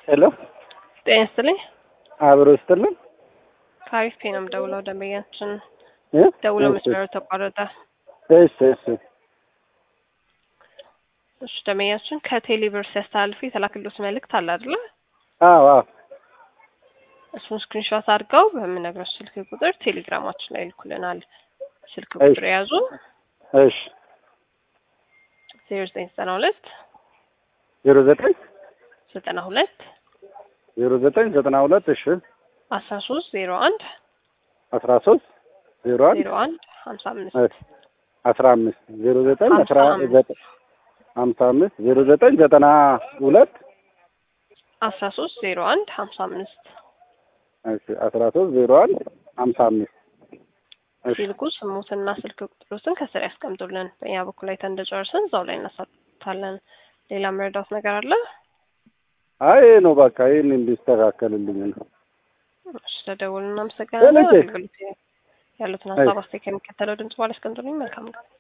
ሄሎ ጤና ይስጥልኝ። አብሮ ይስጥልን። ከአሪፍ ፔ ነው የምደውለው። ደንበኛችን እ? ደውለው እሺ፣ መስመሩ ተቋረጠ። እሺ እሺ እሺ ደንበኛችን ከቴሌብር ሲያስተላልፉ የተላክሎት መልእክት አለ አይደለ? አዎ አዎ እሱን ስክሪንሾት አድርገው በምነግረው ስልክ ቁጥር ቴሌግራማችን ላይ ይልኩልናል። ስልክ እሺ። ቁጥር የያዙ እሺ ዜሮ ዘጠኝ ዘጠና ሁለት ዜሮ ዘጠኝ ዘጠና ሁለት ዜሮ ዘጠኝ ዘጠና ሁለት እሺ አስራ ሶስት ዜሮ አንድ አስራ ሶስት ዜሮ አንድ ዜሮ አንድ ሀምሳ አምስት እሺ አስራ አምስት ዜሮ ዘጠኝ ሀምሳ አስራ አምስት ዘጠኝ ሀምሳ አምስት ዜሮ ዘጠኝ ዘጠና ሁለት አስራ ሶስት ዜሮ አንድ ሀምሳ አምስት እሺ አስራ ሶስት ዜሮ አንድ ሀምሳ አምስት እሺ ሲልኩ ስሙትና ስልክ ቁጥሮትን ከስር ያስቀምጡልን። በእኛ በኩል አይተን እንደጨረስን እዛው ላይ እናሳታለን። ሌላ መረዳት ነገር አለ? አይ ይሄ ነው በቃ ይህን እንዲስተካከልልኝ ነው። ስለደውል እናመሰግናለን። ለልጄ። አገልግሎት ያሉትን ሀሳብ አስተያየት ከሚከተለው ድምጽ በኋላ ያስቀምጡልኝ። መልካም ቀን።